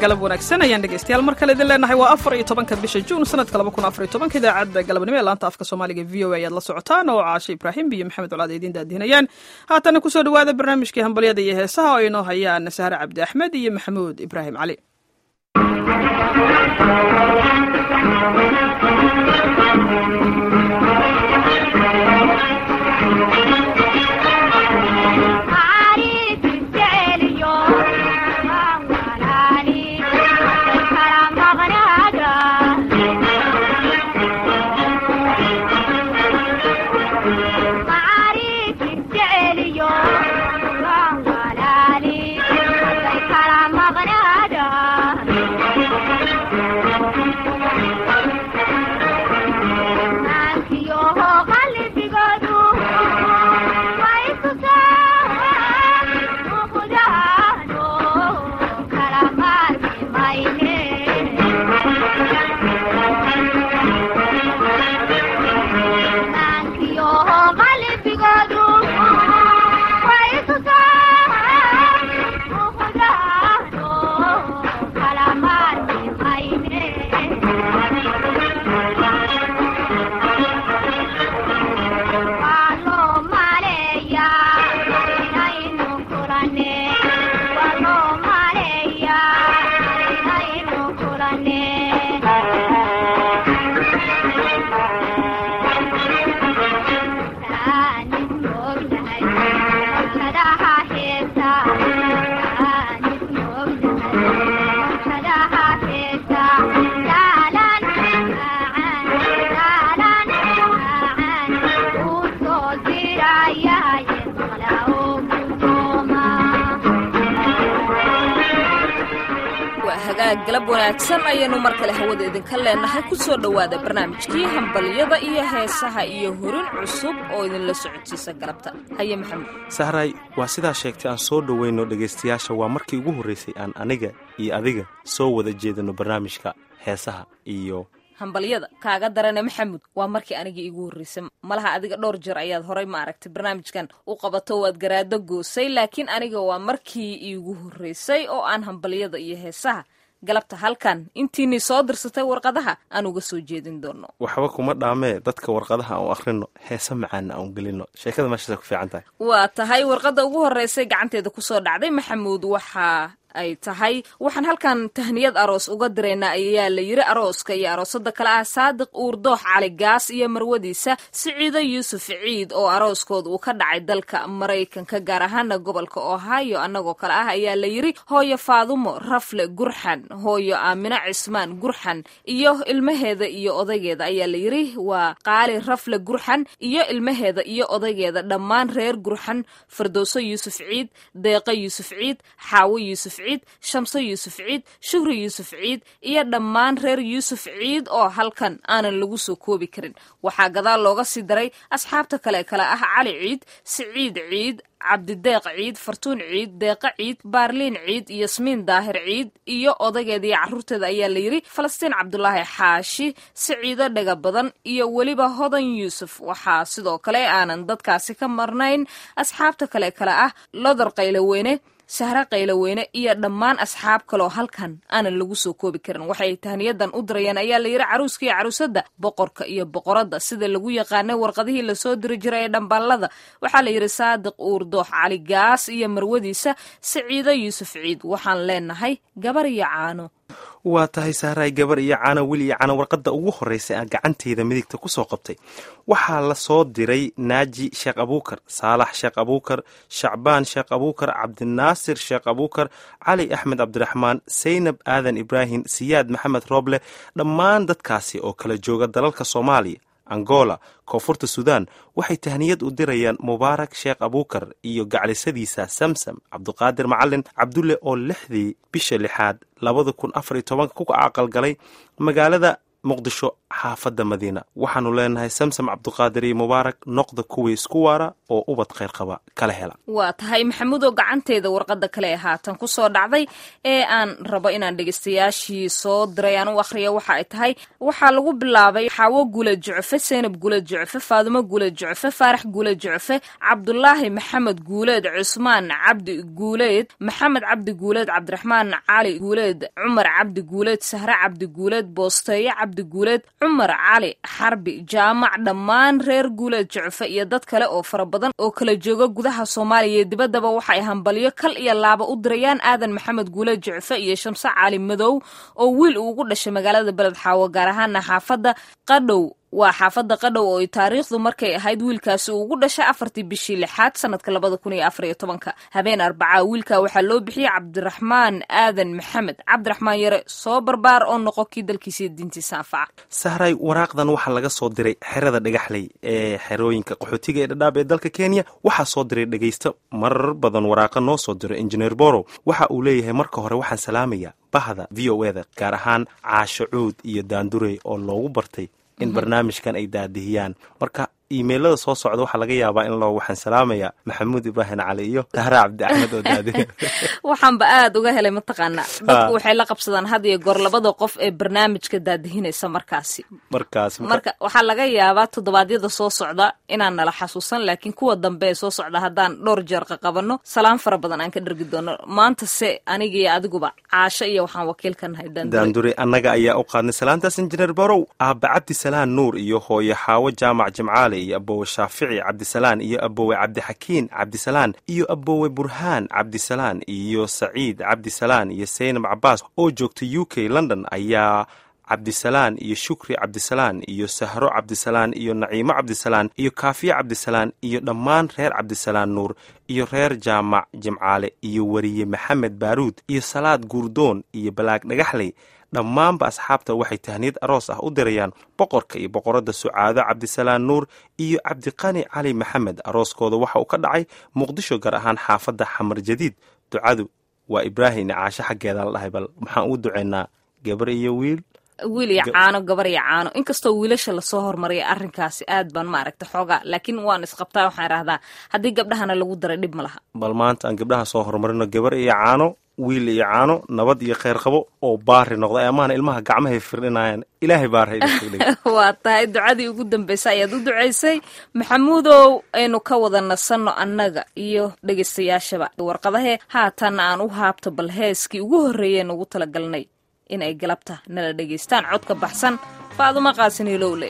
galab wanaagsan ayaan dhegeystayaal mar kale idin leenahay waa afar iyo tobanka bisha juun sanadka laba kun afar iyo tobanka idaacadda galabnimo ee laanta afka soomaaliga v o a ayaad la socotaan oo caashe ibraahim iyo maxamed colaad idiin daadihinayaan haatana kusoo dhawaada barnaamijkii hambalyada iyo heesaha oo inoo hayaan sahre cabdi axmed iyo maxamuud ibraahim cali galab wanaagsan ayaanu mar kale hawada idinka leenahay ku soo dhowaada barnaamijkii hambalyada iyo heesaha iyo horin cusub oo idinla socodsiisa galabta haye maxamed sahray waa sidaa sheegtay aan soo dhoweyno dhegaystayaasha waa markii ugu horraysay aan aniga iyo adiga soo wada jeedano barnaamijka heesaha iyo hambalyada kaaga darane maxamud waa markii anigii iigu horreysay malaha adiga dhowr jeer ayaad horay ma aragtay barnaamijkan u qabato waad garaado goosay laakiin aniga waa markii iigu horreysay oo aan hambalyada iyo heesaha galabta halkan intiinii soo dirsatay warqadaha aan uga soo jeedin doono waxba kuma dhaamee dadka warqadaha aan u akhrino heese macaana aan gelino sheekada meeshaasa ku fiican tahay waa tahay warqadda ugu horreysay gacanteeda kusoo dhacday maxamuud waxaa ay tahay waxaan halkan tahniyad aroos uga diraynaa ayaa la yiri arooska iyo aroosada kale ah saadiq uurdoox cali gaas iyo marwadiisa siciido yuusuf ciid oo arooskooda uu ka dhacay dalka maraykanka gaar ahaana gobolka ohio annagoo kale ah ayaa la yiri hooyo faadumo rafle gurxan hooyo aamino cismaan gurxan iyo ilmaheeda iyo odaygeeda ayaa la yiri waa qaali rafle gurxan iyo ilmaheeda iyo odaygeeda dhammaan reer gurxan fardowso yuusuf ciid deeqo yuusuf ciid xaawo yuusuf ciid shamso yuusuf ciid shuhri yuusuf ciid iyo dhammaan reer yuusuf ciid oo halkan aanan lagu soo koobi karin waxaa gadaal looga sii daray asxaabta kale kale ah cali ciid siciid ciid cabdideeq ciid fartuun ciid deeqa ciid baarliin ciid yasmiin daahir ciid iyo odaygeeda iyo carruurteeda ayaa la yidhi falastiin cabdulaahi xaashi siciido dhega badan iyo weliba hodan yuusuf waxaa sidoo kale aanan dadkaasi ka marnayn asxaabta kale kale ah lodar qayloweyne sahre qayloweyne iyo dhammaan asxaab kaloo halkan aanan lagu soo koobi karin waxay tahniyadan u dirayeen ayaa la yidhi caruuska iyo caruusadda boqorka iyo boqoradda sida lagu yaqaanay warqadihii lasoo diri jiray ee dhambaalada waxaa la yidhi saadiq uurdoox cali gaas iyo marwadiisa siciido yuusuf ciid waxaan leenahay gabar iyo caano waa tahay sahraay gabar iyo cano weli iyo cano warqadda ugu horreysay aan gacanteyda midigta ku soo qabtay waxaa la soo diray naaji sheekh abuukar saalax sheekh abuukar shacbaan sheekh abuukar cabdinaasir sheekh abuukar cali axmed cabdiraxmaan saynab aadan ibraahim siyaad maxamed rooble dhammaan dadkaasi oo kala jooga dalalka soomaaliya angola koonfurta suudaan waxay tahniyad u dirayaan mubaarak sheekh abuukar iyo gaclisadiisa samsam cabduqaadir macalin cabdulle oo lixdii bisha lixaad labada kun afar iyo tobanka ku aqalgalay magaalada muqdisho xaafadda madiina waxaanu leenahay samsam cabduqaadir iyo mubaarak noqda kuwii isku waara oo ubad khayr qaba kala hela waa tahay maxamuudow gacanteeda warqadda kale ee haatan ku soo dhacday ee aan rabo inaan dhegeystayaashii soo diray aan u akhriya waxa ay tahay waxaa lagu bilaabay xaawo gula jucfe seynab gula jucfe faadumo gula jucfe faarax gula jucfe cabdulaahi maxamed guuleed cusmaan cabdi guuleed maxamed cabdi guuleed cabdiraxmaan cali guuleed cumar cabdi guuleed sahre cabdi guuleed boosteeye cabdi guuleed cumar cali xarbi jaamac dhammaan reer guuleed jucfe iyo dad kale oo fara badan oo kala jooga gudaha soomaaliya iyo dibaddaba waxay hambalyo kal iyo laaba u dirayaan aadan maxamed guuleed jucfe iyo shamse cali madow oo wiil uu ugu dhashay magaalada beled xaawo gaar ahaana xaafadda qadhow waa xaafadda qadhow oo taariikhdu markay ahayd wiilkaasi uu ugu dhashay afartii bishii lixaad sanadka labada kun iyo afar iyo tobanka habeen arbacaa wiilka waxaa loo bixiyey cabdiraxmaan aadan maxamed cabdiraxmaan yare soo barbaar oo noqo kii dalkiisa diintiisa anfaca sahray waraaqdan waxaa laga soo diray xerada dhagaxley ee xerooyinka qaxootiga ee dhadhaab ee dalka kenya waxaa soo diray dhegaysto marar badan waraaqa noo soo diray injineer borow waxa uu leeyahay marka hore waxaan salaamayaa bahda v o eda gaar ahaan caasho cuud iyo daandurey oo loogu bartay in barnaamijkan ay daadihiyaan marka imailada soo socda waxaa laga yaabaa in loo waxaan salaamayaa maxamuud ibraahim cali iyo tahra cabdi axmed oo daadiya waxaanba aada uga helay mataqaanaa dadku waxay la qabsadaan had iyo goor labada qof ee barnaamijka daadihinaysa markaasi markaas marka waxaa laga yaabaa toddobaadyada soo socda inaan nala xasuusan laakiin kuwa dambe ee soo socda haddaan dhowr jeer qaqabanno salaan fara badan aan ka dhergi doono maanta se aniga iyo adiguba caasho iyo waxaan wakiil ka nahay daandure daandure annaga ayaa u qaadnay salaantaas injineer borow aabba cabdisalaan nuur iyo hooye xaawo jaamac jimcaale iyo abowe shaafici cabdisalaan iyo abowe cabdixakiin cabdisalaan iyo abowe burhaan cabdisalaan iyo saciid cabdisalaan iyo saynab cabaas oo joogta u k london ayaa cabdisalaan iyo shukri cabdisalaan iyo sahro cabdisalaan iyo naciimo cabdisalaan iyo kaafiye cabdisalaan iyo dhammaan reer cabdisalaan nuur iyo reer jaamac jimcaale iyo weriye maxamed baaruud iyo salaad guurdoon iyo balaag dhagaxley dhammaanba asxaabta waxay tahniyad aroos ah u dirayaan boqorka iyo boqoradda sucaado cabdisalaan nuur iyo cabdiqani cali maxamed arooskooda waxa uu ka dhacay muqdisho gaar ahaan xaafadda xamar jadiid ducadu waa ibraahim caasho xaggeeda la dhahay bal maxaan ugu duceynaa gabar iyo wiil wiil iyo caano gabar iyo caano inkastoo wiilasha lasoo hormariyay arrinkaasi aad baan maaragta xoogaa laakiin waan isqabtaa waxaan idhahdaa haddii gabdhahana lagu daray dhib ma laha bal maanta aan gabdhaha soo horumarino gabar iyo caano wiil iyo caano nabad iyo kheyr qabo oo baari noqda amaana ilmaha gacmahay firdhinayaan ilaahay baarha waa tahay ducadii ugu dambaysa ayaad u ducaysay maxamuudow aynu ka wada nasanno annaga iyo dhegaystayaashaba warqadahee haatan aan u haabto bal heeskii ugu horreeyeen ugu talagalnay inay galabta nala dhegaystaan codka baxsan faadumo qaasinilowle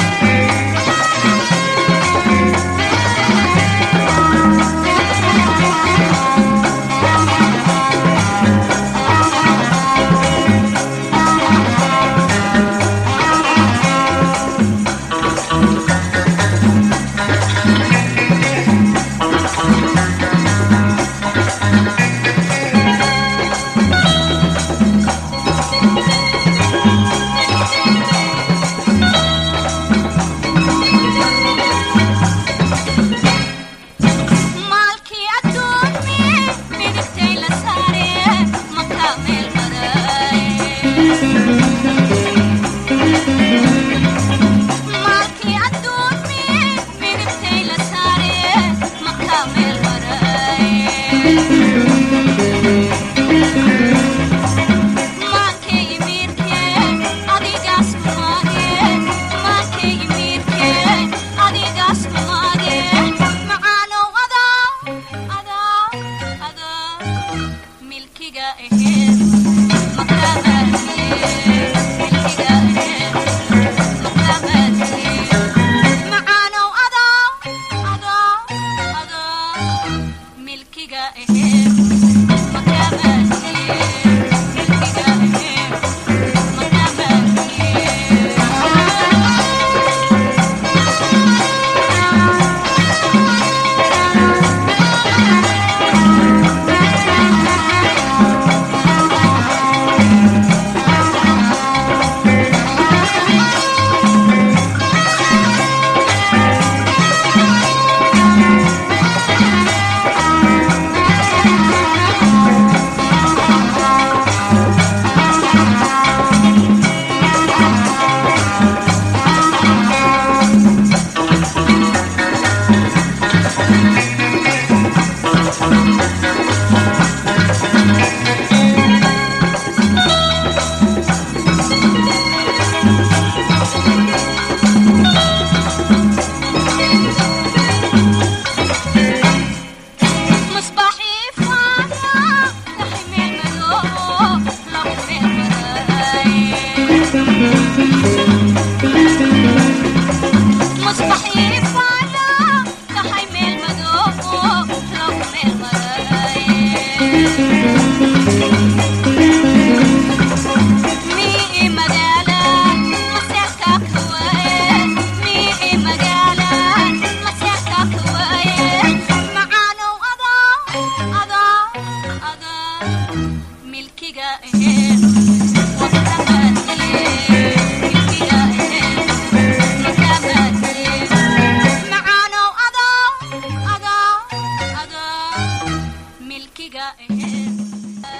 Thank you.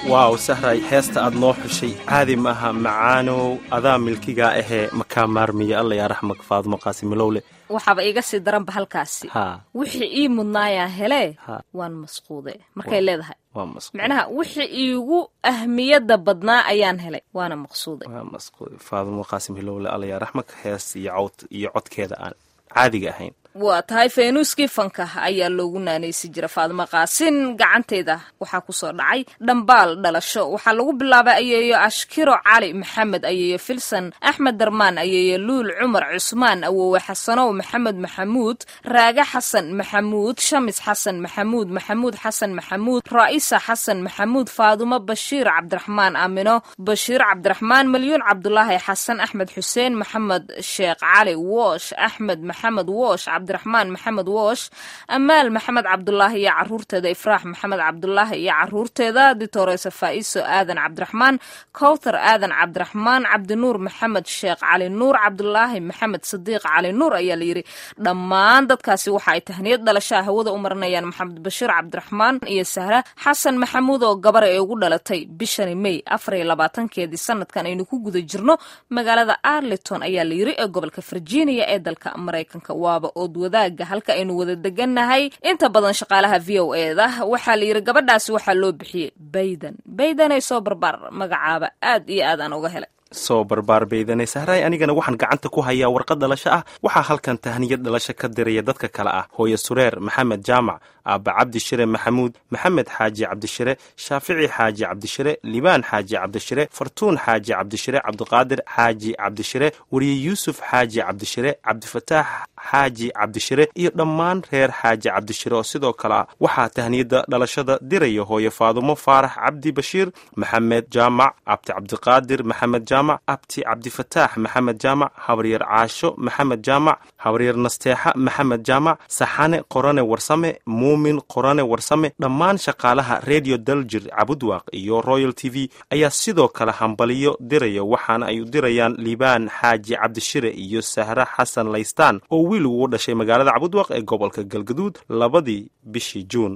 waaw sahray heesta aad noo xushay caadi maaha macaanow adaa milkigaa ahee makaa maarmiya alla yaa raxmak faadmo qaasimilowle waxaaba iga sii daranba halkaasi ha wixii ii mudnaayaa helee Ha. waan masquude markay leedahay waa masquud macnaha wixii iigu ahmiyadda badnaa ayaan helay waana maqsuude waa masquud faadmo qaasim hilowle alla yaa raxmak hees iyo cawd iyo codkeeda aan caadiga ahayn waa tahay faynuuskii fanka ayaa loogu naanaysi jira faadimo qaasin gacanteeda waxaa kusoo dhacay dhambaal dhalasho waxaa lagu bilaabay ayeeyo ashkiro cali maxamed ayeeyo filson axmed darmaan ayeeyo luul cumar cusmaan awowe xasanow maxamed maxamuud raage xasan maxamuud shamis xasan maxamuud maxamuud xasan maxamuud raa'isa xasan maxamuud faadumo bashiir cabdiraxmaan aamino bashiir cabdiraxmaan malyuun cabdulaahi xasan axmed xuseen maxamed sheekh cali woosh axmed maxamed woosh cabdiraxmaan maxamed woosh amaal maxamed cabdulaahi iyo caruurteeda ifraax maxamed cabdulaahi iyo caruurteeda ditoreysa faa'iso aadan cabdiraxmaan kowthar aadan cabdiraxmaan cabdinuur maxamed sheekh cali nuur cabdulaahi maxamed sadiiq cali nuur ayaa layidhi dhammaan dadkaasi waxa ay tahniyad dhalashaa hawada u marinayaan maxamed bashiir cabdiraxmaan iyo sahra xasan maxamuud oo gabar ee ugu dhalatay bishani may afar iyo labaatankeedii sanadkan aynu ku guda jirno magaalada arlington ayaa layidhi ee gobolka virginia ee dalka maraykanka waaba ood wadaaga halka aynu wada degannahay inta badan shaqaalaha v o eda waxaa layidhi gabadhaasi waxaa loo bixiyey baydan baydanay soo barbaar magacaaba aad iyo aad aan uga helay soo barbaar baydanay sahraay anigana waxaan gacanta ku hayaa warqad dhalasho ah waxaa halkan tahniyad dhalasho ka diraya dadka kale ah hooye sureer maxamed jaamac aabba cabdishire maxamuud maxamed xaaji cabdishire shaafici xaaji cabdishire libaan xaaji cabdishire fartuun xaaji cabdishire cabdiqaadir xaaji cabdishire weriye yuusuf xaaji cabdishire cabdifataax xaaji cabdishire iyo dhammaan reer xaaji cabdishire oo sidoo kale ah waxaa tahniyadda dhalashada diraya hooye faadumo faarax cabdi bashiir maxamed jaamac abti cabdiqaadir maxamed jaamac abti cabdifataax maxamed jaamac habaryar caasho maxamed jaamac habaryar nasteexa maxamed jaamac saxane qorane warsame muumin qorane warsame dhammaan shaqaalaha redio daljir cabudwaaq iyo royal t v ayaa sidoo kale hambaliyo diraya waxaana ay u dirayaan liibaan xaaji cabdishire iyo sahre xasan laystaan oo wiil ugu dhashay magaalada cabudwaaq ee gobolka galgaduud labadii bishii juun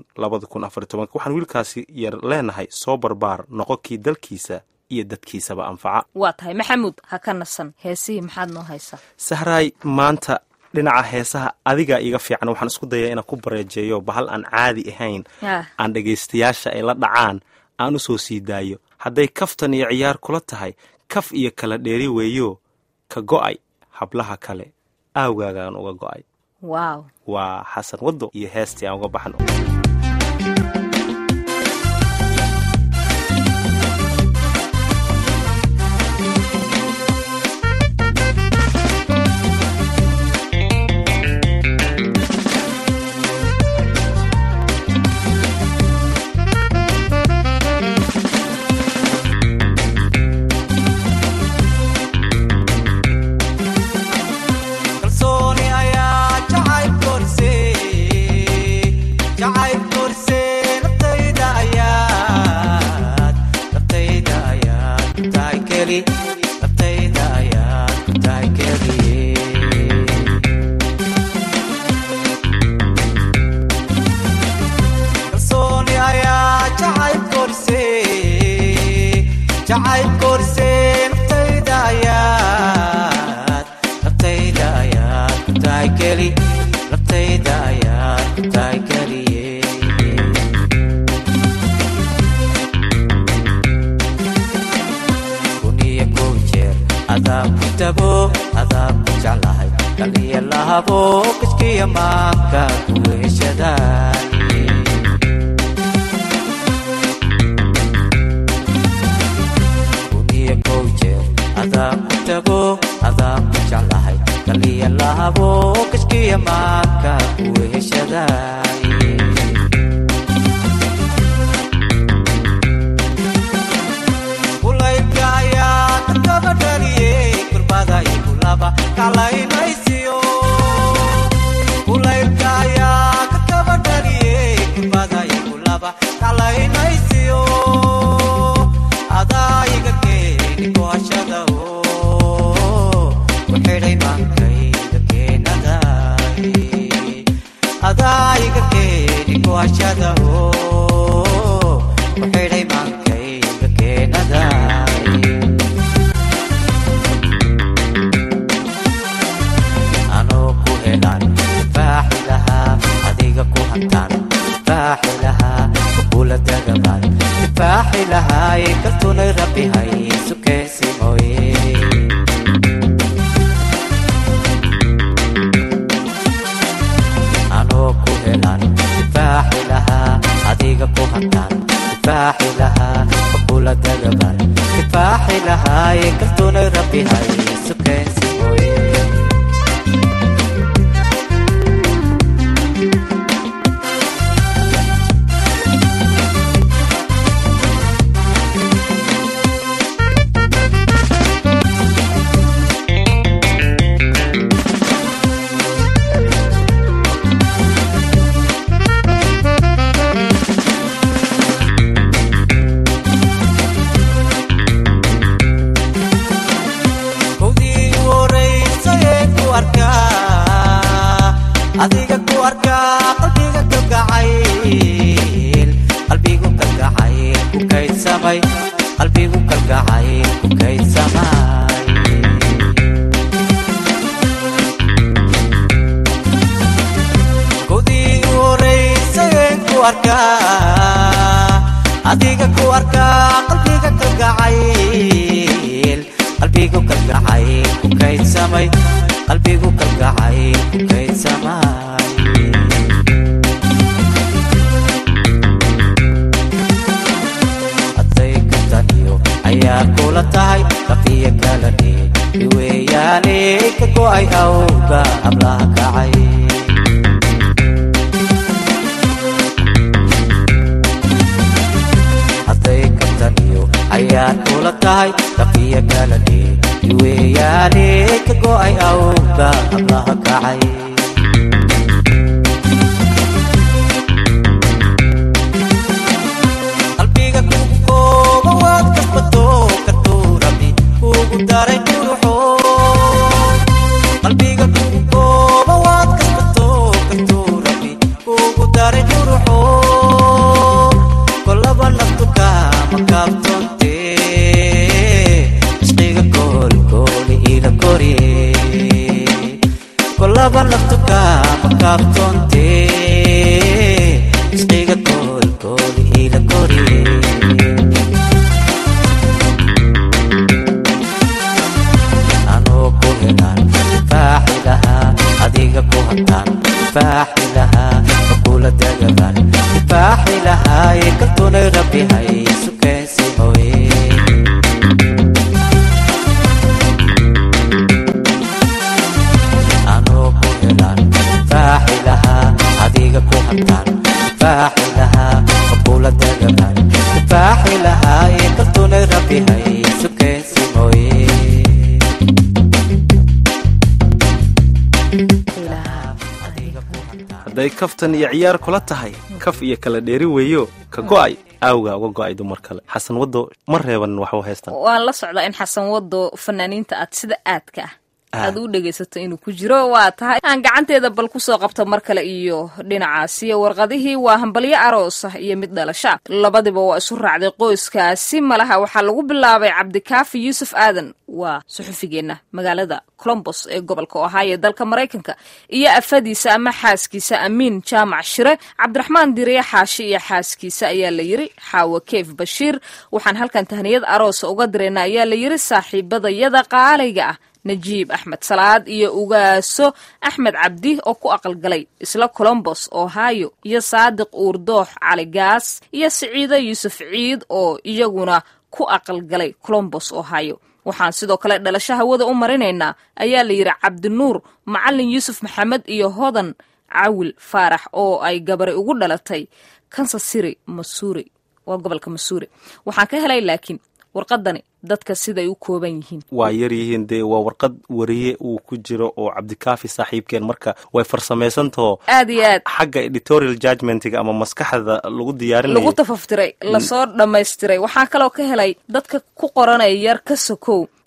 waxaan wiilkaasi yar leenahay soo barbaar noqonkii dalkiisa iyo dadkiisaba anfaca waa tahay maxamuud ha ka nasan heesihii maxaad noo haysaa sahraay maanta dhinaca heesaha adigaa iga fiican waxaan isku dayaa inaan ku bareejeeyo bahal aan caadi ahayn Ah. aan dhegaystayaasha ay la dhacaan aan u soo sii daayo hadday kaftan iyo ciyaar kula tahay kaf iyo kala dheeri weeyo ka go'ay hablaha kale aawgaagaan uga go'ay waaw waa xasan waddo iyo heestii aan uga baxno kalsooni ayaa jacayb korse jacayb korse naftayda ayaad naftayda ayaad ku tahay keli naftayda ayaad ku tahay keliye kalsooni ayaa jacayb korse jacayb korse naftayda ayaad naftayda ayaad ku tahay keli naftayda ayaad ku tahay keliye kuniyo kow jeer adaa ku tago adaa ku jeclahay kaliya lahabo kiskiya maanka ku heshadaay kuniyo kow jeer adaa ku tago adaa ku jeclahay kaliya lahabo kiskiya maanka ku heshadaay kulaylka ayaa dadkaba dhaliyey kurbada ikulaba kalaynaysiyo kulaylka ayaa dadkaba dhaliyey kurbada ikulaba kalaynaysiyo adaa iga keeni kuhashada oo ku xidhay maankayda keenaday adaa iga keeni kuhashada oo ku xidhay maankayda lahay kaltunay rabbi hay sukeensi mooye anoo ku helan difaaxi lahaa adiga ku hadlaan difaaxi lahaa fakula dagaban difaaxi lahaaye kaltunay rabbi hay sukeensi mooye kowdii u horaysayee ku arkaa adiga ku arkaa qalbiga kalgacayl qalbigu kalgacayl ku kaydsamay qalbigu kalgacayl ku kaydsamay kowdii u horaysayee ku arkaa adiga ku arkaa qalbiga kalgacayl qalbigu kalgacayl ku kaydsamay qalbigu kalgacayl ku kaydsamay hadday ka taniyo ayaa kula tahay lafiya kalane iweeyaane ka go'ay awga hablaha kacay hadday ka taniyo ayaa kula tahay lafiya kalane iweeyaane ka go'ay awga hablaha kacay qalbiga kugu kooba waad kasbato kartuu rabbi kugu daray quruxo qalbiga kugu kooba waad kasbato kartuu rabbi kugu daray quruxo kolaba naftu kaama kaabtoonte isqiga koolkooli ila koriye kolaba naftu kaama kaabtoonte isqiga koolkooli ila koriye anoo ku helaan difaaxi lahaa adiga ku hadlaan difaaxi lahaa fakula dagaban difaaxi lahaaye kaltunay rabbi hay sukeensi mooye anoo ku helaan difaaxi lahaa adiga ku hadlaan difaaxi lahaa fakula dagaban difaaxi lahaaye kaltunay rabbi hay sukeensi mooye hadday kaftan iyo ciyaar kula tahay kaf iyo kala dheeri weeyo ka go'ay aawgaa uga go'ay dumar kale xasan waddo ma reeban waxu haystaan waan la socdaa in xasan wado fanaaniinta aad sida aadka ah Ah. aad u dhegaysato inuu ku jiro waa tahay aan gacanteeda bal kusoo qabto mar kale iyo dhinacaasi warqadihii waa hambalyo aroos ah iyo mid dhalasha labadiba waa isu raacday qoyskaasi malaha waxaa lagu bilaabay cabdikaafi yuusuf aadan waa suxufigeenna magaalada colombos ee gobolka ohio ee dalka maraykanka iyo afadiisa ama xaaskiisa amiin jaamac shire cabdiraxmaan diriye xaashi iyo xaaskiisa ayaa la yiri xaawo keef bashiir waxaan halkan tahniyad aroosa uga dirayna ayaa la yiri saaxiibadayada qaalayga ah najiib axmed salaad iyo ugaaso axmed cabdi oo ku aqalgalay isla colombos ohio iyo saadiq uurdoox cali gaas iyo siciide yuusuf ciid oo iyaguna ku aqalgalay colombos ohio waxaan sidoo kale dhalasho hawada u marinaynaa ayaa la yidhi cabdinuur macalin yuusuf maxamed iyo hodan cawil faarax oo ay gabari ugu dhalatay kansas city masuuri waa gobolka masuuri waxaan ka helay laakiin warqadani dadka siday u kooban yihiin waa yar yihiin dee waa warqad wariye uu ku jiro oo cabdikaafi saaxiibkeen marka way farsamaysantaho aad iyo aad xagga editorial judgmentiga ama maskaxda lagu lagu diyaarinayo tafaftiray lasoo dhammaystiray waxaa kaloo ka helay dadka ku qoranaya yar ka sokow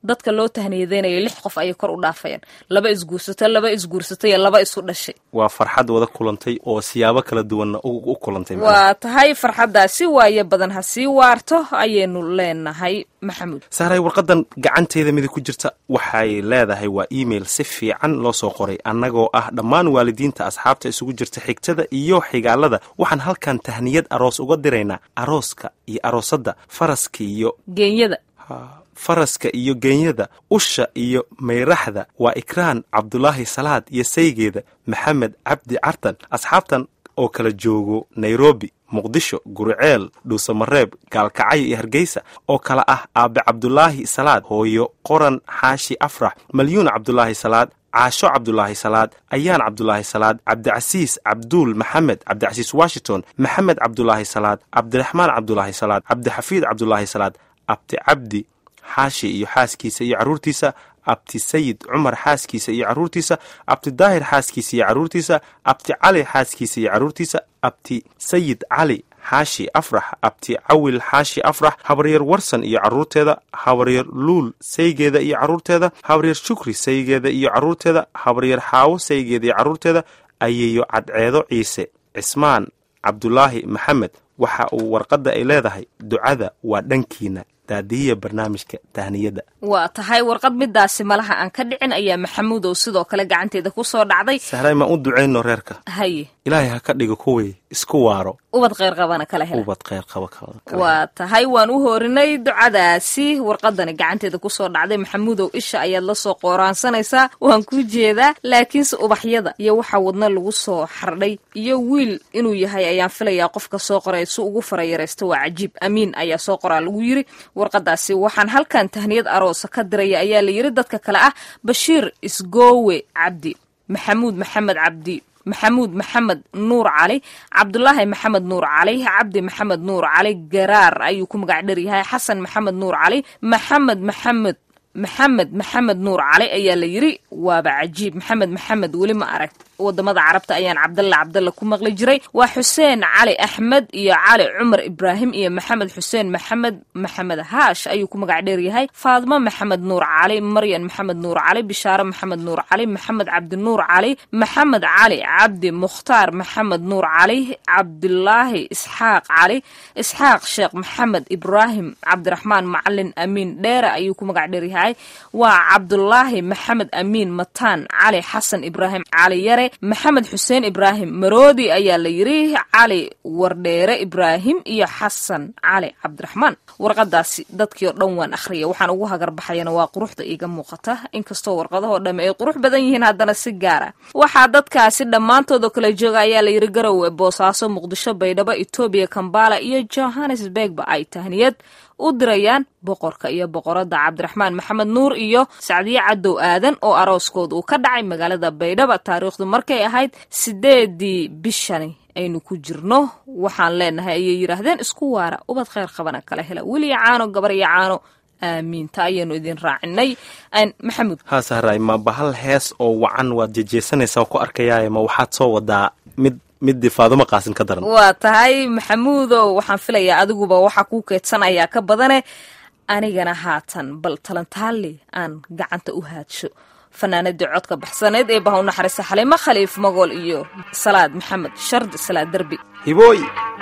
dadka loo tahniyadeynayo lix qof ayay kor u dhaafayaan laba isguursato laba isguursato iyo laba isu dhashay waa farxad wada kulantay oo siyaabo kala duwanna u kulantay waa tahay farxaddaasi waayo badan ha sii waarto ayaynu leenahay maxamuud saaray warqadan gacanteeda midig ku jirta waxay leedahay waa email si fiican loo soo qoray annagoo ah dhammaan waalidiinta asxaabta isugu jirta xigtada iyo xigaalada waxaan halkan tahniyad aroos uga diraynaa arooska iyo aroosadda faraska iyo geenyada faraska iyo geenyada usha iyo mayraxda waa ikraan cabdulaahi salaad iyo saygeeda maxamed cabdi cartan asxaabtan oo kala joogo nairobi muqdisho guriceel dhuusamareeb gaalkacyo iyo hargeysa oo kale ah aabe cabdulaahi salaad hooyo qoran xaashi afrax malyuun cabdulaahi salaad caasho cabdulaahi salaad ayaan cabdulaahi salaad cabdicasiis cabduul maxamed cabdicasiis washington maxamed cabdulaahi salaad cabdiraxmaan cabdulaahi salaad cabdixafiid cabdulaahi salaad abti cabdi xaashi iyo xaaskiisa iyo carruurtiisa abti sayid cumar xaaskiisa iyo carruurtiisa abti daahir xaaskiisa iyo carruurtiisa abti cali xaaskiisa iyo carruurtiisa abti sayid cali xaashi afrax abti cawil xaashi afrax habaryar warsan iyo carruurteeda habaryar luul saygeeda iyo carruurteeda habaryar shukri saygeeda iyo carruurteeda habaryar xaawo saygeeda iyo carruurteeda ayeeyo cadceedo ciise cismaan cabdulaahi maxamed waxa uu warqadda ay leedahay ducada waa dhankiina daadihiya barnaamijka tahniyadda waa tahay warqad midaasi malaha aan ka dhicin ayaa maxamuud oo sidoo kale gacanteeda ku soo dhacday sahray maan u ducayno reerka haye ilaahay ha ka dhigo kuwii isku waaro ubad kheyr qabana kala hela ubad kheyr qaba waa tahay waan u hoorinay ducadaasi warqadani gacanteeda kusoo dhacday maxamuudow isha ayaad la soo qooraansanaysaa waan ku jeedaa laakiinse ubaxyada iyo waxa wadna lagu soo xardhay iyo wiil inuu yahay ayaan filayaa qofka soo qoray si ugu farayaraysta waa cajiib amiin ayaa soo qoraa lagu yiri warqadaasi waxaan halkan tahniyad aroosa ka diraya ayaa la yiri dadka kale ah bashiir isgoowe cabdi maxamuud maxamed cabdi maxamuud maxamed nuur cali cabdulaahi maxamed nuur cali cabdi maxamed nuur cali garaar ayuu ku magac dher yahay xasan maxamed nuur cali maxamed maxamed maxamed maxamed nuur cali ayaa la yiri waaba cajiib maxamed maxamed weli ma arag wadamada carabta ayaan cabdalla cabdalla ku maqli jiray waa xuseen cali axmed iyo cali cumar ibraahim iyo maxamed xuseen maxamed maxamed haash ayuu ku magac dheer yahay faadmo maxamed nuur cali maryan maxamed nuur cali bishaare maxamed nuur cali maxamed cabdi nuur cali maxamed cali cabdi mukhtaar maxamed nuur cali cabdulaahi isxaaq cali isxaaq sheekh maxamed ibraahim cabdiraxmaan macalin amiin dheere ayuu ku magac dheer yahay waa cabdulaahi maxamed amiin mataan cali xasan ibraahim cali yare maxamed xuseen ibraahim maroodi ayaa la yiri cali wardheere ibraahim iyo xasan cali cabdiraxmaan warqadaasi dadkii oo dhan waan akhriya waxaan ugu hagarbaxayana waa quruxda iiga muuqata inkastoo warqadahoo dhamme ay qurux badan yihiin haddana si gaara waxaa dadkaasi dhammaantoodoo kala jooga ayaa la yiri garowe boosaaso muqdisho baydhabo etoobiya kambala iyo johannesburgba ay tahniyad u dirayaan boqorka iyo boqoradda cabdiraxmaan maxamed nuur iyo sacdiye cadow aadan oo arooskood uu ka dhacay magaalada baydhaba taariikhdu markay ahayd sideedii bishani aynu ku jirno waxaan leenahay ayay yidhaahdeen isku waara ubad kheyr qabana kala hela weliya caano gabar iyo caano aamiinta ayaynu idin raacinay maxamuud haa sahray ma bahal hees oo wacan waad jejeesanaysaa ku arkayaaye ma waxaad soo wadaa mid midii faadumo qaasin ka daran waa tahay maxamuudow waxaan filayaa adiguba waxaa kuu keedsanayaa ka badane anigana haatan bal talantaali aan gacanta u haadsho fanaanadii codka baxsaneyd ee baha u naxariista xaliimo khaliif magool iyo salaad maxamed shardi salaad derbi hibooy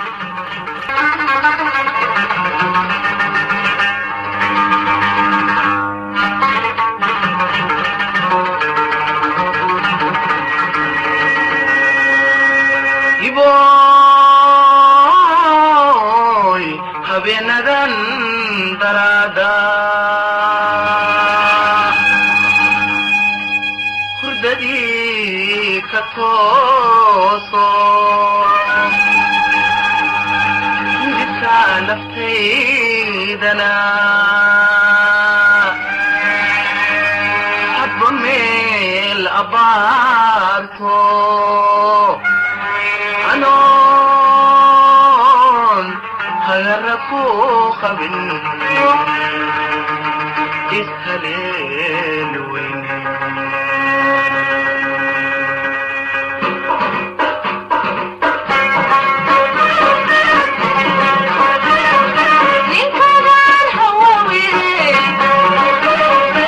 habeenadan daraada hurdadii ka tooso hidibka naftaydana hadba meel abaarto hayaraku qabin ishaleel weyn ninkadan hawaawire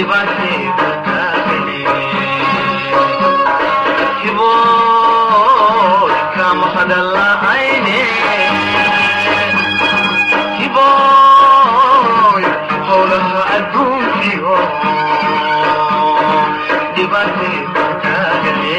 dhibaatayda taagane hiboy kama hadala'ayne hiboy howlaha adduunkiyo dhibaatayda taagane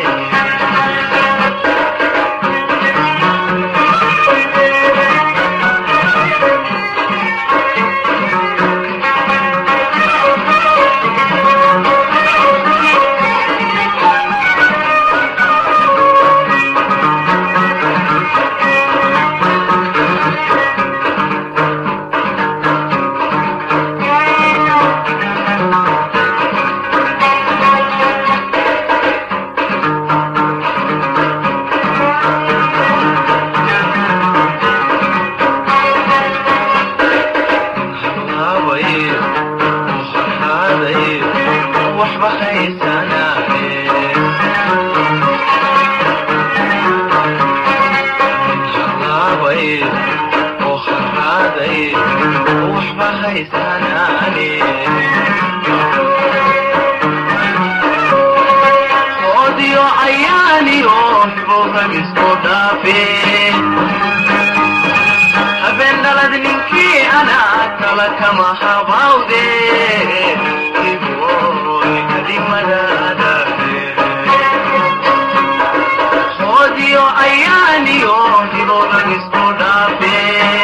hawaaye waxaadaye waxba haysanaaye hawaaye oo haraadaye waxba haysanaane oodiyo ayaaniyo hibogan isku dhaafe habeen dhalad ninkii anaa kala kama habawde iboy kadimadaadae hoodiyo ayaaniyo hibogan isku dhaafe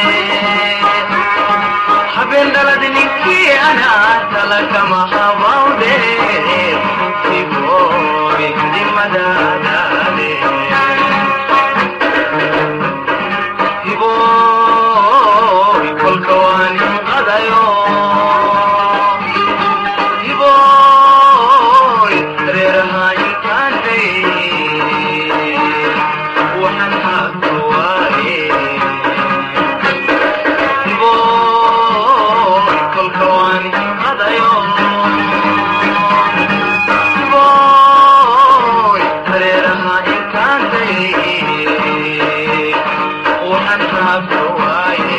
habeen dhalad ninkii anaa kala kama habawde iboy kadimadaadaade hiboy kolka waan qadayo hiboy reeraha inkaantay waxaan haaka waaye hiboy kolka waan qadayo hiboy reeraha inkaantay waxaan haaka waaye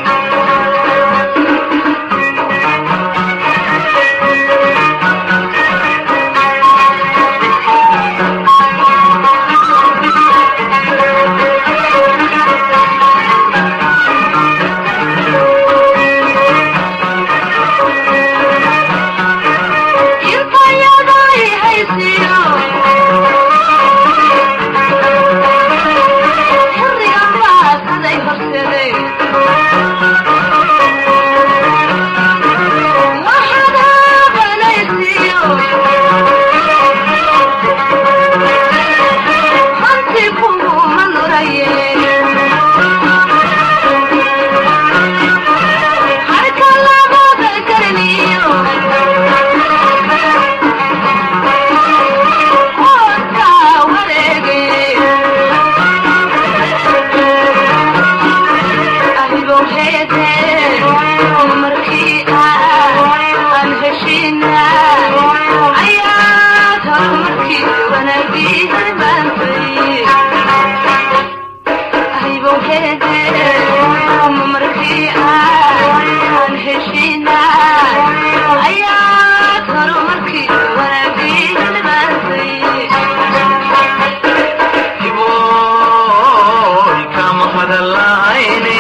hiboy kama hadala'ayne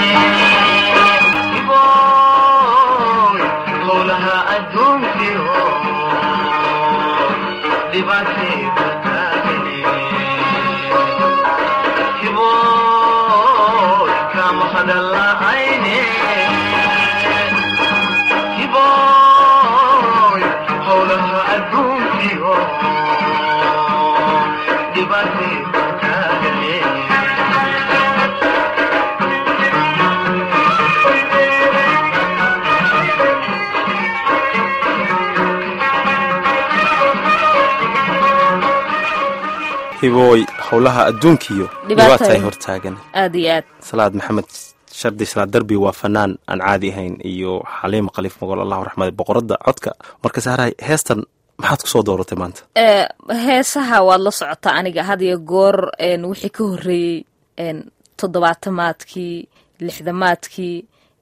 hiboy howlaha adduunkiyo dhibaatayda taagane hiboy kama hadala'ayne hiboy howlaha adduunkiyo dhibaatayda taagane hibooy howlaha adduunkiyo Dhibaatay. dhibaatay hortaagan aad iyo aad salaad maxamed shardi salaad darbi waa fanaan aan caadi ahayn iyo xaliim khaliif mogol allahu raxmade boqoradda codka marka saaray heestan maxaad ku soo dooratay maanta ee heesaha waad la socotaa aniga had iyo goor een wixii ka horreeyey een toddobaatamaadkii lixdamaadkii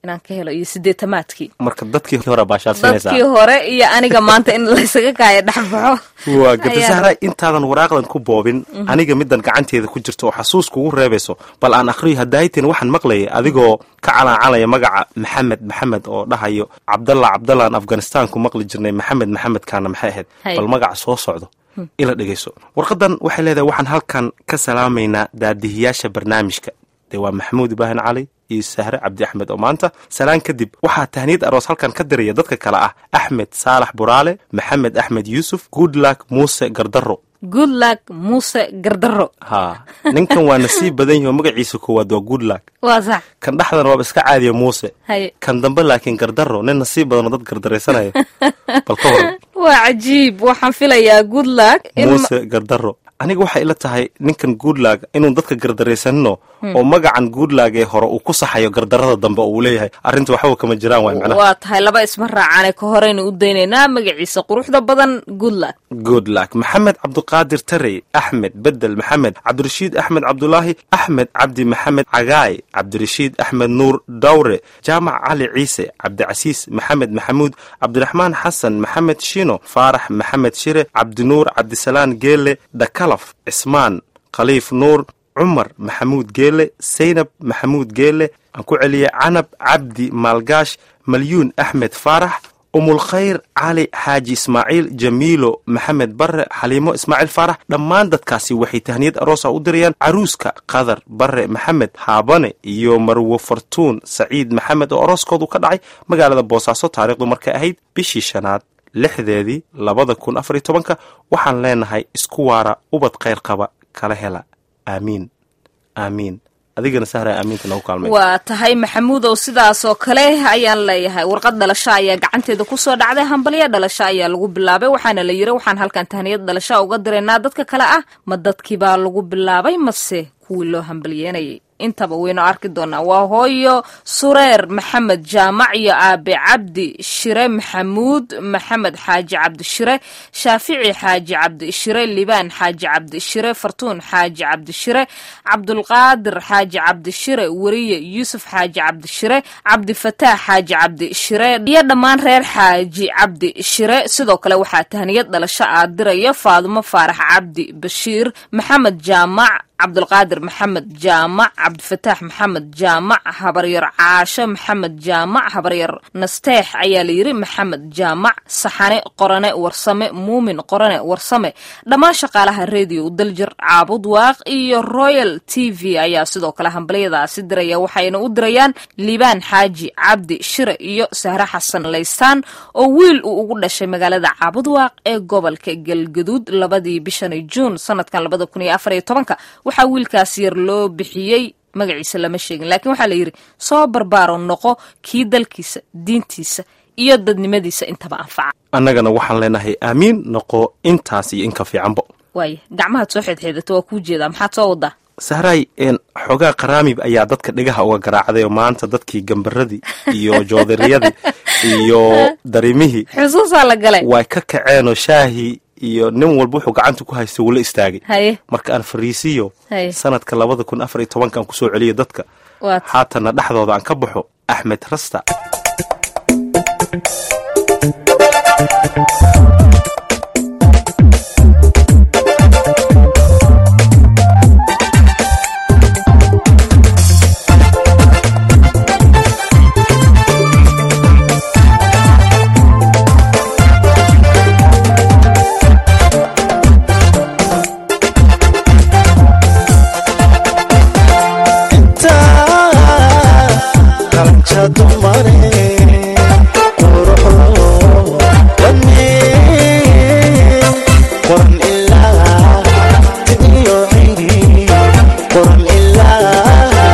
inaan ka helo iyo sideetamaadkii marka dadkii hore baashaalsinaysaa dadkii hore iyo aniga maanta in laysaga kaayo dhexbaxo waa gata Ayaa- sahra intaadan waraaqdan ku boobin aniga midan gacanteeda ku jirta oo xasuus kugu reebayso bal aan akhriyo hadaayitin waxaan maqlayay adigoo ka calaacalaya magaca maxamed maxamed oo dhahayo cabdalla cabdalla aan afghanistan ku maqli jirnay maxamed maxamedkaana maxay ahayd Hay. bal magaca soo socdo ila dhegayso warqadan waxay leedahay waxaan halkan ka salaamaynaa daadihiyaasha barnaamijka dee waa maxamuud ibraahim cali iyo sahre cabdi axmed oo maanta salaan kadib waxaa tahniyad aroos halkan ka diraya dadka kale ah axmed saalax buraale maxamed axmed yuusuf goodluck muuse gardaro good luck muuse gardaro ha ninkan waa nasiib badan yahi oo magaciisa koowaad waa goodluck waa sax kan dhexdan waaba iska caadiya muuse haye kan dambe laakiin gardaro nin nasiib badan oo dad gardaraysanaya bal ka waran waa cajiib waxaan filayaa good luck in muuse gardaro aniga waxay ila tahay ninkan goodlag inuu dadka gardaraysanino oo magacan goodlag ee hore uu ku saxayo gardarada dambe oo uu leeyahay arrinta waxba kama jiraan waay macnaha waa tahay laba isma raacane ka horeynu u daynaynaa magaciisa quruxda badan good luck goodluck maxamed cabduqaadir tarey axmed bedel maxamed cabdirashiid axmed cabdulaahi axmed cabdi maxamed cagaay cabdirashiid axmed nuur dawre jaamac cali ciise cabdicasiis maxamed maxamuud cabdiraxmaan xasan maxamed shino faarax maxamed shire cabdinuur cabdisalaan geele dhakalaf cismaan khaliif nuur cumar maxamuud geele saynab maxamuud geele aan ku celiyay canab cabdi maalgaash malyuun axmed faarax umulkhayr cali xaaji ismaaciil jamiilo maxamed bare xaliimo ismaaciil faarax dhammaan dadkaasi waxay tahniyad aroosa u dirayaan caruuska qadar bare maxamed haabane iyo marwo fartuun saciid maxamed oo arooskoodu ka dhacay magaalada boosaaso taariikhdu markay ahayd bishii shanaad lixdeedii labada kun afar iyo tobanka waxaan leenahay isku waara ubad khayr qaba kala hela aamiin aamiin adigana sahra aamiinta nagu kaalmay waa tahay maxamuud oo sidaas oo kale ayaan leeyahay warqad dhalasho ayaa gacanteeda kusoo dhacday hambalyo dhalasho ayaa lagu bilaabay waxaana la yiri waxaan halkan tahniyad dhalasho uga diraynaa dadka kale ah ma dadkii baa lagu bilaabay mase kuwii loo hambalyeynayay intaba waynu arki doonaa waa hooyo sureer maxamed jaamac iyo aabe cabdi shire maxamuud maxamed xaaji cabdi shire shaafici xaaji cabdi shire libaan xaaji cabdi shire fartuun xaaji cabdi shire cabdulqaadir xaaji cabdi shire weriye yuusuf xaaji cabdi shire cabdifataax xaaji cabdi shire iyo dhammaan reer xaaji cabdi shire sidoo kale waxaa tahniyad dhalasho aa diraya faadumo faarax cabdi bashiir maxamed jaamac cabdulqaadir maxamed jaamac cabdifataax maxamed jaamac habaryar caasho maxamed jaamac habaryar nasteex ayaa layiri maxamed jaamac saxane qorane warsame muumin qorane warsame dhammaan shaqaalaha rediyo daljir caabud waaq iyo royal t v ayaa sidoo kale hambalyadaasi diraya waxayna u dirayaan liibaan xaaji cabdi shire iyo sahre xasan laysaan oo wiil uu ugu dhashay magaalada caabud waaq ee gobolka galgaduud labadii bishani juun sanadkan labada kun iyo afar iyo tobanka waxaa wiilkaas yar loo bixiyey magaciisa lama sheegin laakiin waxaa la yidhi soo barbaaro noqo kii dalkiisa diintiisa iyo dadnimadiisa intaba anfaca annagana waxaan leenahay aamiin noqo intaas iyo inka fiicanbo waaya gacmahaad soo xeedxeedata waa kuu jeedaa maxaad soo wadaa sahraay een xoogaa qaraamib ayaa dadka dhegaha uga garaacday oo maanta dadkii gambaradii iyo joodariyadii iyo darimihii xusuusaa la galay way ka kaceenoo shaahii iyo nin walba wuxuu gacanta ku haysta wula istaagay haye marka aan fariisiyo Haye. sanadka labada kun afar iyo tobankaan kusoo celiyo dadka waad haatanna dhexdooda aan ka baxo axmed rasta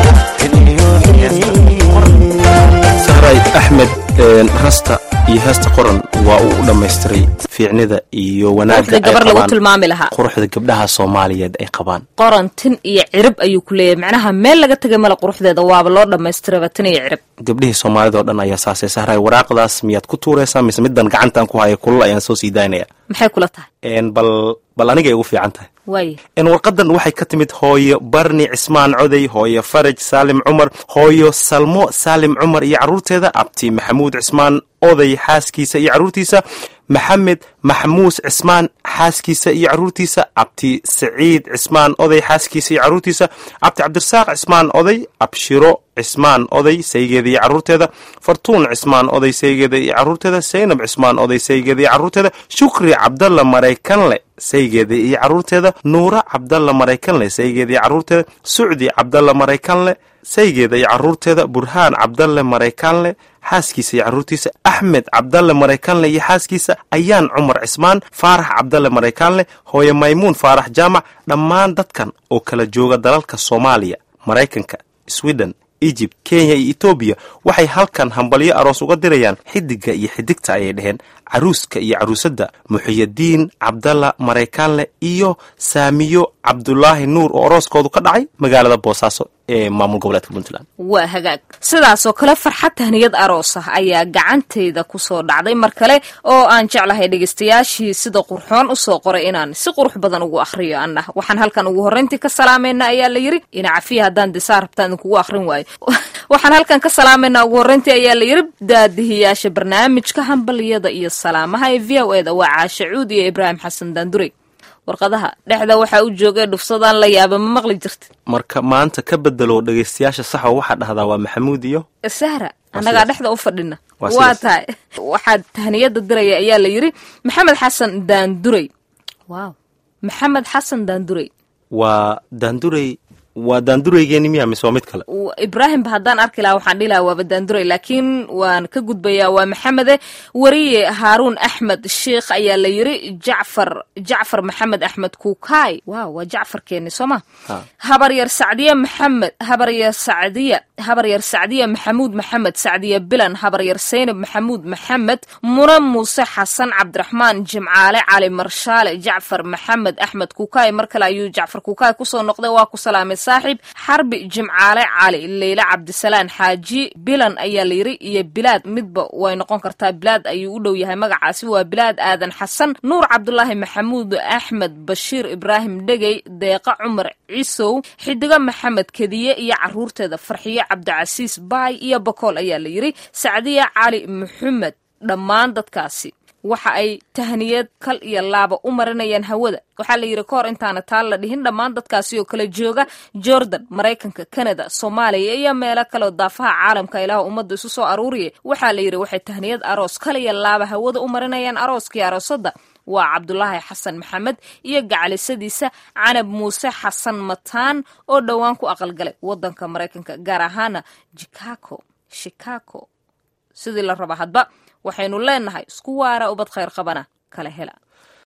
sahray axmed een, rasta iyo heesta qoran waa uu u dhammaystiray fiicnida iyo wanaagga quruxda ay gabar lagu qabaan tilmaami lahaa quruxda gabdhaha soomaaliyeed ay qabaan qorantin iyo cirib ayuu ku leeyahay macnaha meel laga tegay male quruxdeeda waaba loo dhammaystiraba tin iyo cirib gabdhihii soomaalida oo dhan ayaa saasay sahray waraaqdaas miyaad ku tuuraysaa mise middan gacantaan ku haya kulal ayaan soo sii daynaya maxay kula tahay Een, bal bal anigay ugu fiican tahay waaye een, warqadan waxay ka timid hooyo barni cismaan coday hooyo faraj saalim cumar hooyo salmo saalim cumar iyo carruurteeda abti maxamuud cismaan oday xaaskiisa iyo carruurtiisa maxamed maxmuus cismaan xaaskiisa iyo carruurtiisa abti saciid cismaan oday xaaskiisa iyo carruurtiisa abti cabdirasaaq cismaan oday abshiro cismaan oday saygeeda iyo carruurteeda fartuun cismaan oday saygeeda iyo carruurteeda saynab cismaan oday saygeeda iyo carruurteeda shukri cabdalla maraykanle saygeeda iyo carruurteeda nuura cabdalla maraykanle saygeeda iyo carruurteeda sucdi cabdalla maraykanle saygeeda iyo carruurteeda burhaan cabdalle maraykanle xaaskiisa iyo carruurtiisa axmed cabdalle maraykanle iyo xaaskiisa ayaan cumar cismaan faarax cabdalle maraykanle hooye maymuun faarax jaamac dhammaan dadkan oo kala jooga dalalka soomaaliya maraykanka sweden egypt kenya iyo etoobiya waxay halkan hambalyo aroos uga dirayaan xidiga iyo xidigta ayay dheheen caruuska iyo caruusadda muxiyadiin cabdalla maraykanle iyo saamiyo cabdulaahi nuur oo arooskoodu ka dhacay magaalada boosaaso ee maamul goboleedka puntland waa hagaag sidaasoo kale farxad tahniyad aroos ah ayaa gacantayda kusoo dhacday mar kale oo aan jeclahay dhegaystayaashii sida qurxoon usoo qoray inaan si qurux badan ugu akhriyo anna waxaan halkan ugu horrayntii ka salaamayna ayaa la yidhi ina cafiya haddaan disaa rabtaan idinkugu akhrin waayo waxaan halkan ka salaamaynaa ugu horrayntii ayaa la yidhi daadihiyaasha barnaamijka hambaliyada iyo salaamaha ee v o eda waa caashe cuud iyo ibraahim xasan daandurey warqadaha dhexda waxaa u joogay dhufsadaan la yaaba ma maqli jirta marka maanta ka bedelo dhegaystayaasha saxo waxaa dhahdaa waa maxamuud iyo sahra annagaa dhexda u fadhina Waa waa sidaas. tahay waxaa tahniyada diraya ayaa la yidhi maxamed xasan daandurey waaw maxamed xasan daandurey waa daandurey waa daandureygeeni miya mise waa mid kale W- ibraahimba haddaan arki lahaa waxaan dhihi lahaa waaba daandurey laakiin waan ka gudbayaa waa maxamede wariye haaruun axmed sheikh ayaa la yidhi jacfar jacfar maxamed axmed kuukaay waaw waa jacfarkeeni soo ma Ha. habaryar sacdiye maxamed habaryar sacdiya habaryar sacdiya maxamuud maxamed sacdiye bilan habaryar saynab maxamuud maxamed muna muuse xasan cabdiraxmaan jimcaale cali marshaale jacfar maxamed axmed kuukaay mar kale ayuu jacfar kuukaay kusoo noqday waa ku salaamay saaxiib xarbi jimcaale cali leyle cabdisalaan xaaji bilan ayaa la yiri iyo bilaad midba way noqon kartaa bilaad ayuu u dhow yahay magacaasi waa bilaad aadan xasan nuur cabdulaahi maxamuud axmed bashiir ibraahim dhegey deeqa cumar cisow xidigo maxamed kediye iyo caruurteeda farxiyo cabdicasiis baay iyo bakool ayaa la yiri sacdiya cali maxamed dhammaan dadkaasi waxa ay tahniyad kal iyo laaba u marinayaan hawada waxaa la yidhi kahor intaana taal la dhihin dhammaan dadkaasi oo kala jooga jordan maraykanka canada soomaaliya iyo meelo kaleoo daafaha caalamka ilaah ummadda isu soo aruuriya waxaa la yidhi waxay tahniyad aroos kal iyo laaba hawada u marinayaan arooskii aroosadda waa cabdulaahi xasan maxamed iyo gacalisadiisa canab muuse xasan mataan oo dhowaan ku aqalgalay wadanka maraykanka gaar ahaana chicago chicago sidii la raba hadba waxaynu leenahay isku waara ubad khayr qabana kala hela